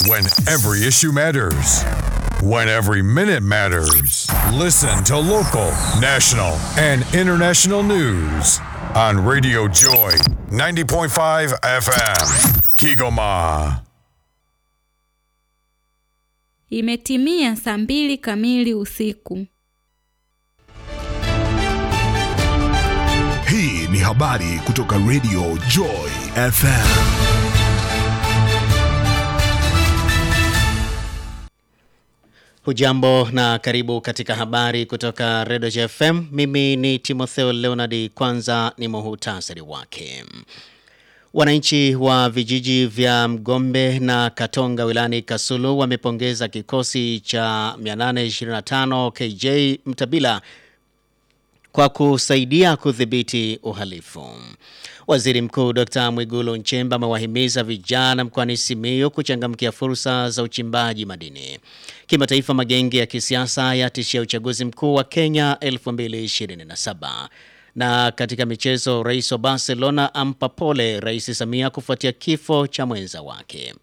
When every issue matters. When every minute matters. Listen to local, national, and international news on Radio Joy 90.5 FM. Kigoma. Imetimia saa mbili kamili usiku. Hii ni habari kutoka Radio Joy FM. Hujambo na karibu katika habari kutoka Radio FM. Mimi ni Timotheo Leonard. Kwanza ni muhutasari wake. Wananchi wa vijiji vya Mgombe na Katonga wilani Kasulu wamepongeza kikosi cha 825 KJ Mtabila kwa kusaidia kudhibiti uhalifu. Waziri Mkuu Dr. Mwigulu Nchemba amewahimiza vijana mkoani Simiyu kuchangamkia fursa za uchimbaji madini. Kimataifa, magenge ya kisiasa yatishia uchaguzi mkuu wa Kenya 2027. Na katika michezo, rais wa Barcelona ampa pole Rais Samia kufuatia kifo cha mwenza wake.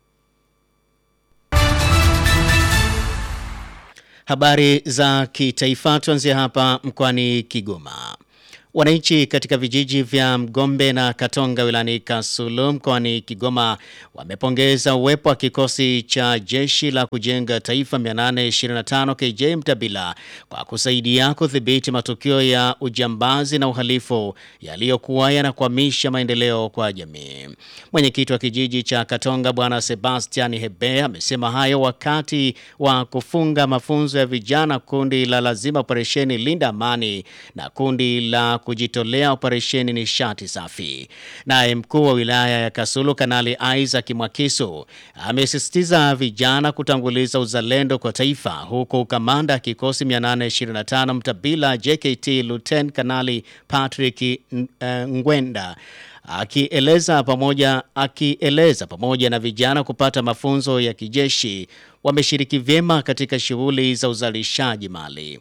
Habari za kitaifa tuanzie hapa mkoani Kigoma. Wananchi katika vijiji vya Mgombe na Katonga wilani Kasulu mkoani Kigoma wamepongeza uwepo wa kikosi cha jeshi la kujenga taifa 825 KJ Mtabila kwa kusaidia kudhibiti matukio ya ujambazi na uhalifu yaliyokuwa yanakwamisha maendeleo kwa jamii. Mwenyekiti wa kijiji cha Katonga Bwana Sebastian Hebe amesema hayo wakati wa kufunga mafunzo ya vijana kundi la lazima operesheni Linda Amani na kundi la kujitolea operesheni nishati safi. Naye mkuu wa wilaya ya Kasulu Kanali Isaac Mwakisu amesisitiza vijana kutanguliza uzalendo kwa taifa, huku kamanda kikosi 825 Mtabila JKT Luten Kanali Patrick Ngwenda akieleza pamoja akieleza pamoja na vijana kupata mafunzo ya kijeshi wameshiriki vyema katika shughuli za uzalishaji mali.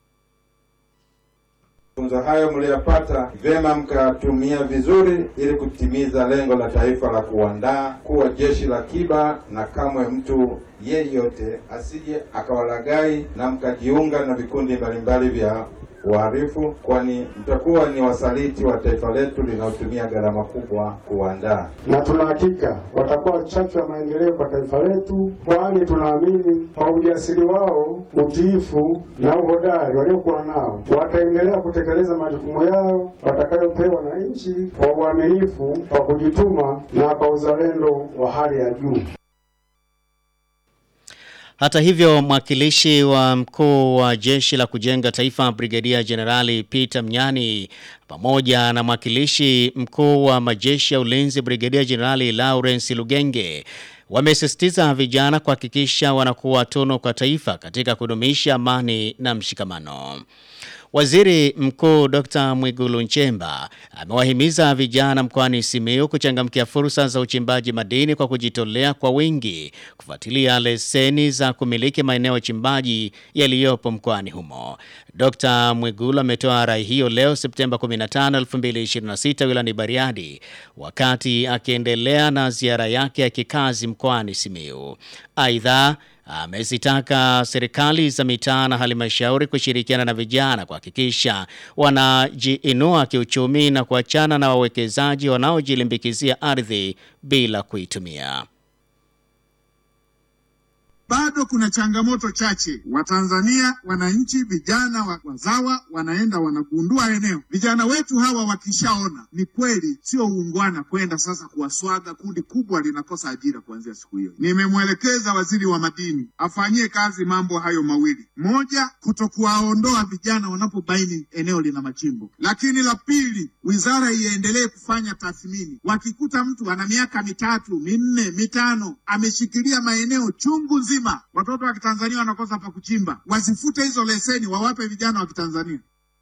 Mafunzo hayo mliyopata vyema mkatumia vizuri ili kutimiza lengo la taifa la kuandaa kuwa jeshi la kiba, na kamwe mtu yeyote asije akawalagai na mkajiunga na vikundi mbalimbali vya uhalifu, kwani mtakuwa ni wasaliti wa taifa letu linalotumia gharama kubwa kuandaa. Na tuna hakika watakuwa chachu ya maendeleo kwa taifa letu, kwani tunaamini kwa ujasiri wao, utiifu na uhodari waliokuwa nao wataendelea kutekeleza majukumu yao watakayopewa na nchi kwa uaminifu, kwa kujituma na kwa uzalendo wa hali ya juu. Hata hivyo, mwakilishi wa mkuu wa jeshi la kujenga taifa Brigadia Jenerali Peter Mnyani pamoja na mwakilishi mkuu wa majeshi ya ulinzi Brigadia Jenerali Lawrence Lugenge wamesisitiza vijana kuhakikisha wanakuwa tunu kwa taifa katika kudumisha amani na mshikamano. Waziri Mkuu Dr. Mwigulu Nchemba amewahimiza vijana mkoani Simiyu kuchangamkia fursa za uchimbaji madini kwa kujitolea kwa wingi kufuatilia leseni za kumiliki maeneo ya uchimbaji yaliyopo mkoani humo. Dr. Mwigulu ametoa rai hiyo leo Septemba 15, 2026 wilayani Bariadi wakati akiendelea na ziara yake ya kikazi mkoani Simiyu. Aidha, amezitaka serikali za mitaa na halmashauri kushirikiana na vijana kuhakikisha wanajiinua kiuchumi na kuachana na wawekezaji wanaojilimbikizia ardhi bila kuitumia. Bado kuna changamoto chache. Watanzania, wananchi, vijana wa- wazawa wanaenda wanagundua eneo. Vijana wetu hawa wakishaona ni kweli sio uungwana kwenda sasa kuwaswaga, kundi kubwa linakosa ajira kuanzia siku hiyo. Nimemwelekeza waziri wa madini afanyie kazi mambo hayo mawili: moja, kutokuwaondoa vijana wanapobaini eneo lina machimbo, lakini la pili, wizara iendelee kufanya tathmini. Wakikuta mtu ana miaka mitatu minne mitano ameshikilia maeneo chungu nzima, watoto wa Kitanzania wanakosa pa kuchimba, wazifute hizo leseni, wawape vijana wa Kitanzania.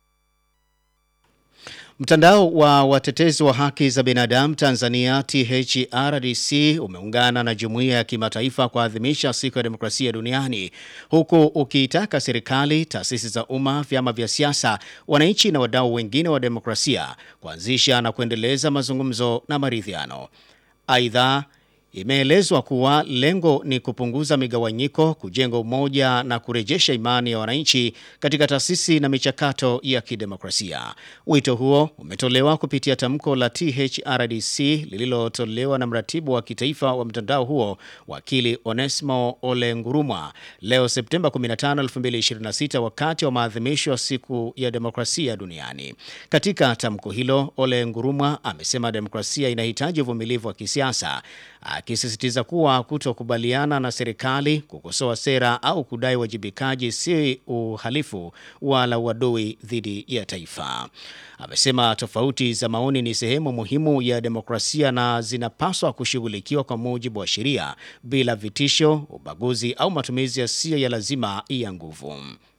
Mtandao wa watetezi wa haki za binadamu Tanzania THRDC umeungana na jumuiya ya kimataifa kuadhimisha siku ya demokrasia duniani huku ukiitaka serikali, taasisi za umma, vyama vya siasa, wananchi na wadau wengine wa demokrasia kuanzisha na kuendeleza mazungumzo na maridhiano. Aidha, Imeelezwa kuwa lengo ni kupunguza migawanyiko, kujenga umoja na kurejesha imani ya wananchi katika taasisi na michakato ya kidemokrasia. Wito huo umetolewa kupitia tamko la THRDC lililotolewa na mratibu wa kitaifa wa mtandao huo, wakili Onesmo Ole Ngurumwa, leo Septemba 15, 2026 wakati wa maadhimisho ya siku ya demokrasia duniani. Katika tamko hilo, Ole Ngurumwa amesema demokrasia inahitaji uvumilivu wa kisiasa akisisitiza kuwa kutokubaliana na serikali, kukosoa sera au kudai wajibikaji si uhalifu wala uadui dhidi ya taifa. Amesema tofauti za maoni ni sehemu muhimu ya demokrasia na zinapaswa kushughulikiwa kwa mujibu wa sheria bila vitisho, ubaguzi au matumizi yasiyo ya lazima ya nguvu.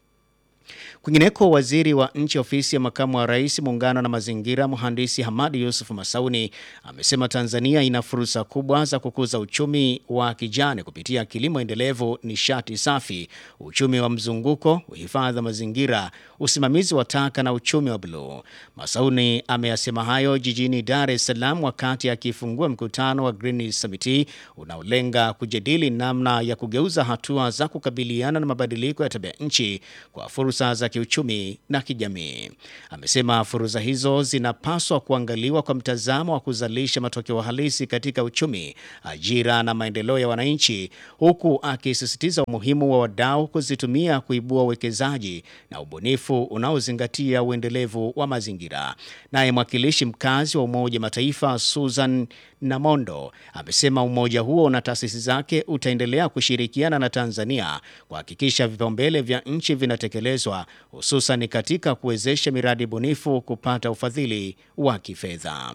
Kwingineko, waziri wa nchi ofisi ya makamu wa rais muungano na mazingira, mhandisi Hamadi Yusuf Masauni amesema Tanzania ina fursa kubwa za kukuza uchumi wa kijani kupitia kilimo endelevu, nishati safi, uchumi wa mzunguko, uhifadhi wa mazingira, usimamizi wa taka na uchumi wa bluu. Masauni ameyasema hayo jijini Dar es Salaam wakati akifungua mkutano wa Green Summit unaolenga kujadili namna ya kugeuza hatua za kukabiliana na mabadiliko ya tabia nchi kwa fursa za kiuchumi na kijamii. Amesema fursa hizo zinapaswa kuangaliwa kwa mtazamo wa kuzalisha matokeo halisi katika uchumi, ajira na maendeleo ya wananchi, huku akisisitiza umuhimu wa wadau kuzitumia kuibua uwekezaji na ubunifu unaozingatia uendelevu wa mazingira. Naye mwakilishi mkazi wa Umoja Mataifa Susan Namondo amesema umoja huo na taasisi zake utaendelea kushirikiana na Tanzania kuhakikisha vipaumbele vya nchi vinatekelezwa hususan katika kuwezesha miradi bunifu kupata ufadhili wa kifedha.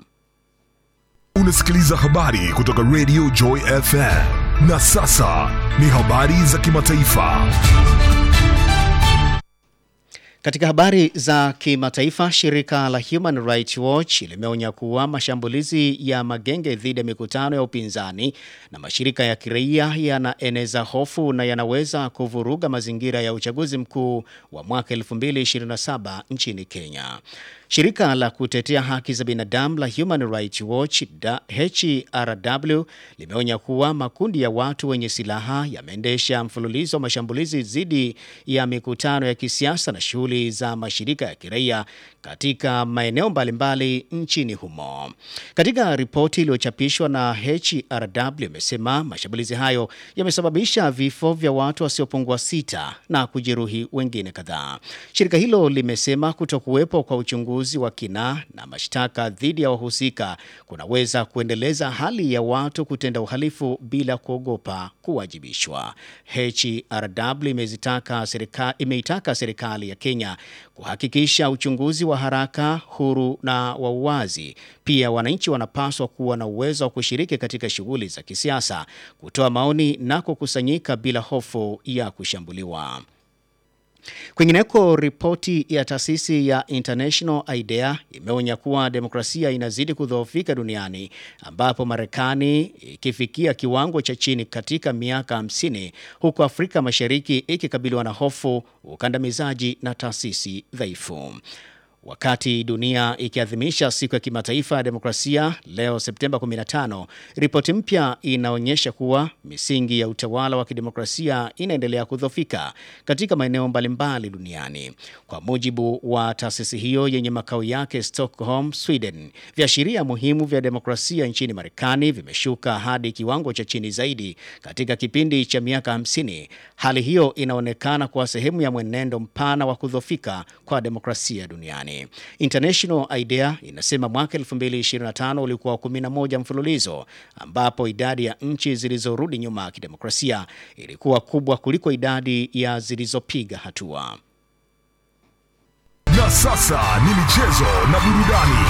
Unasikiliza habari kutoka Radio Joy FM. Na sasa ni habari za kimataifa. Katika habari za kimataifa, shirika la Human Rights Watch limeonya kuwa mashambulizi ya magenge dhidi ya mikutano ya upinzani na mashirika ya kiraia yanaeneza hofu na yanaweza kuvuruga mazingira ya uchaguzi mkuu wa mwaka 2027 nchini Kenya. Shirika la kutetea haki za binadamu la Human Rights Watch HRW limeonya kuwa makundi ya watu wenye silaha yameendesha mfululizo wa mashambulizi dhidi ya mikutano ya kisiasa na shughuli za mashirika ya kiraia katika maeneo mbalimbali nchini humo. Katika ripoti iliyochapishwa na HRW imesema mashambulizi hayo yamesababisha vifo vya watu wasiopungua sita na kujeruhi wengine kadhaa. Shirika hilo limesema kutokuwepo kwa uchunguzi wa kina na mashtaka dhidi ya wahusika kunaweza kuendeleza hali ya watu kutenda uhalifu bila kuogopa kuwajibishwa. HRW imezitaka serika, imeitaka serikali ya Kenya kuhakikisha uchunguzi wa haraka, huru na wa uwazi. Pia wananchi wanapaswa kuwa na uwezo wa kushiriki katika shughuli za kisiasa, kutoa maoni na kukusanyika bila hofu ya kushambuliwa. Kwingineko, ripoti ya taasisi ya International IDEA imeonya kuwa demokrasia inazidi kudhoofika duniani ambapo Marekani ikifikia kiwango cha chini katika miaka 50 huku Afrika Mashariki ikikabiliwa na hofu, ukandamizaji na taasisi dhaifu. Wakati dunia ikiadhimisha siku ya kimataifa ya demokrasia leo Septemba 15, ripoti mpya inaonyesha kuwa misingi ya utawala wa kidemokrasia inaendelea kudhofika katika maeneo mbalimbali duniani. Kwa mujibu wa taasisi hiyo yenye makao yake Stockholm, Sweden, viashiria muhimu vya demokrasia nchini Marekani vimeshuka hadi kiwango cha chini zaidi katika kipindi cha miaka 50. Hali hiyo inaonekana kuwa sehemu ya mwenendo mpana wa kudhofika kwa demokrasia duniani. International IDEA inasema mwaka 2025 ulikuwa 11 mfululizo ambapo idadi ya nchi zilizorudi nyuma ya kidemokrasia ilikuwa kubwa kuliko idadi ya zilizopiga hatua. Na sasa ni michezo na burudani.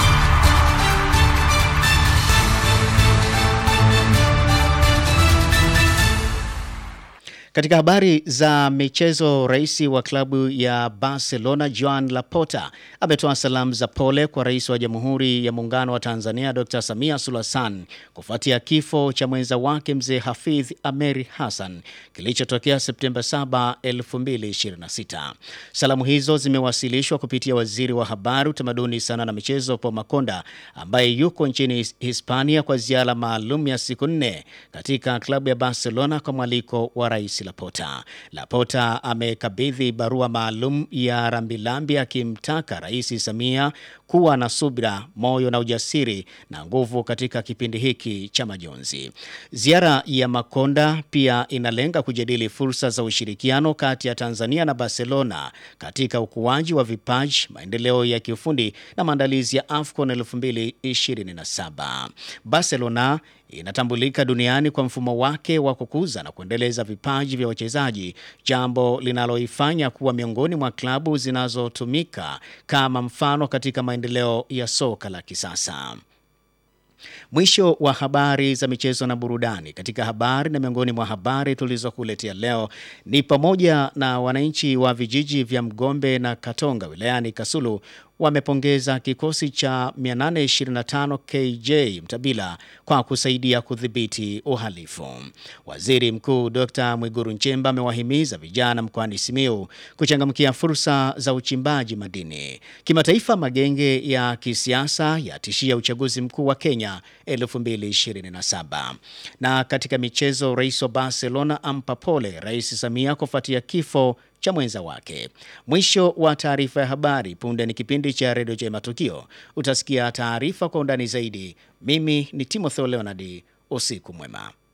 Katika habari za michezo, rais wa klabu ya Barcelona Joan Laporta ametoa salamu za pole kwa rais wa Jamhuri ya Muungano wa Tanzania Dr. Samia Suluhu Hassan kufuatia kifo cha mwenza wake mzee Hafidh Ameri Hassan kilichotokea Septemba 7, 2026. Salamu hizo zimewasilishwa kupitia waziri wa habari, utamaduni, sana na michezo Paul Makonda ambaye yuko nchini Hispania kwa ziara maalum ya siku nne katika klabu ya Barcelona kwa mwaliko wa rais Laporta. Laporta amekabidhi barua maalum ya rambirambi akimtaka Rais Samia kuwa na subira, moyo na ujasiri na nguvu katika kipindi hiki cha majonzi. Ziara ya Makonda pia inalenga kujadili fursa za ushirikiano kati ya Tanzania na Barcelona katika ukuaji wa vipaji, maendeleo ya kiufundi na maandalizi ya AFCON 2027. Barcelona inatambulika duniani kwa mfumo wake wa kukuza na kuendeleza vipaji vya wachezaji, jambo linaloifanya kuwa miongoni mwa klabu zinazotumika kama mfano katika maendeleo ya soka la kisasa. Mwisho wa habari za michezo na burudani. Katika habari na miongoni mwa habari tulizokuletea leo ni pamoja na wananchi wa vijiji vya Mgombe na Katonga wilayani Kasulu wamepongeza kikosi cha 825 KJ Mtabila kwa kusaidia kudhibiti uhalifu. Waziri Mkuu Dr. Mwiguru Nchemba amewahimiza vijana mkoani Simiyu kuchangamkia fursa za uchimbaji madini. Kimataifa, magenge ya kisiasa yatishia uchaguzi mkuu wa Kenya 2027. Na katika michezo, rais wa Barcelona ampa pole Rais Samia kufuatia kifo cha mwenza wake. Mwisho wa taarifa ya habari. Punde ni kipindi cha redio cha matukio, utasikia taarifa kwa undani zaidi. Mimi ni Timothy Leonard, usiku mwema.